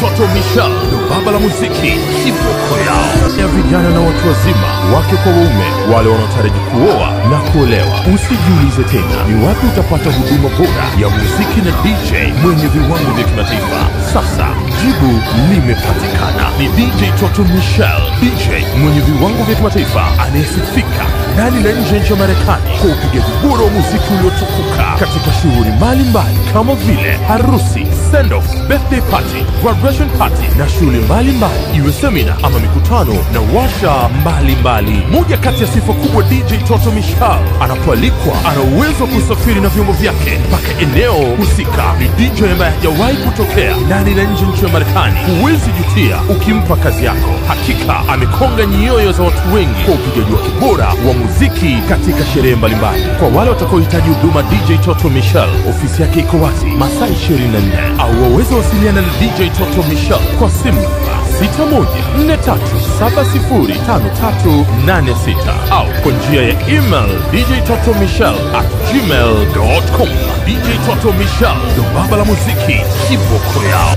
Toto Michel ndo baba la muziki, kiboko yao ya vijana na watu wazima, wake kwa waume, wale wanaotaraji kuoa na kuolewa. Usijiulize tena ni wapi utapata huduma bora ya muziki na DJ mwenye viwango vya kimataifa. Sasa jibu limepatikana, ni DJ Toto Michel, DJ mwenye viwango vya kimataifa anayesifika ndani na nje ya nchi ya Marekani kwa upigaji bora wa muziki uliotukuka katika shughuli mbalimbali kama vile harusi, send off, birthday party, graduation party na shughuli mbalimbali, iwe semina ama mikutano na washa mbalimbali. Moja kati ya sifa kubwa DJ Toto Michel anapoalikwa, ana uwezo wa kusafiri na vyombo vyake mpaka eneo husika. Ni DJ ambaye hajawahi kutokea ndani na nje ya nchi ya Marekani. Huwezi jutia ukimpa kazi yako. Hakika amekonga nyoyo za watu wengi kwa upigaji wake bora wa muziki katika sherehe mbalimbali. Kwa wale watakaohitaji huduma DJ Toto Michel, ofisi yake iko wazi masaa 24 au waweze wasiliana na DJ Toto Michel kwa simu namba 6143705386 au kwa njia ya email djtotomichel at gmail.com. DJ Toto Michel ndo baba la muziki, kiboko yao.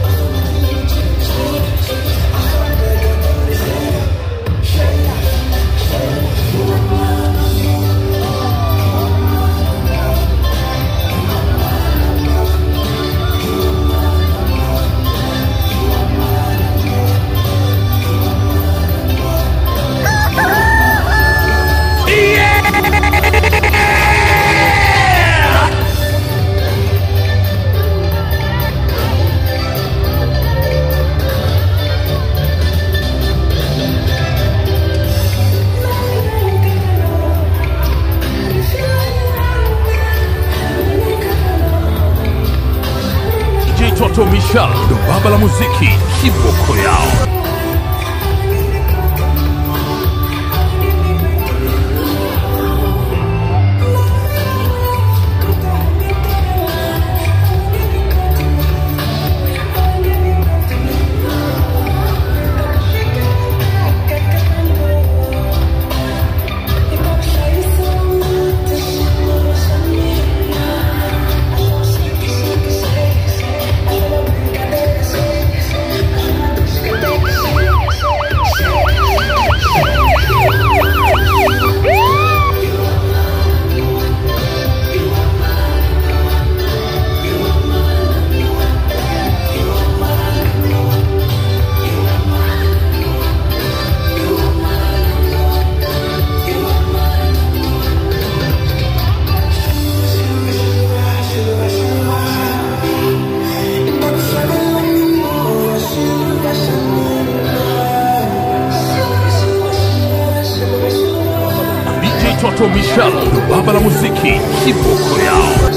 DJ Toto Michel ndo baba la muziki, kiboko yao. DJ Toto Michel ndo baba la muziki, kiboko yao.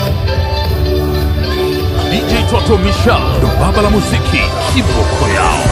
DJ Toto Michel ndo baba la muziki, kiboko yao.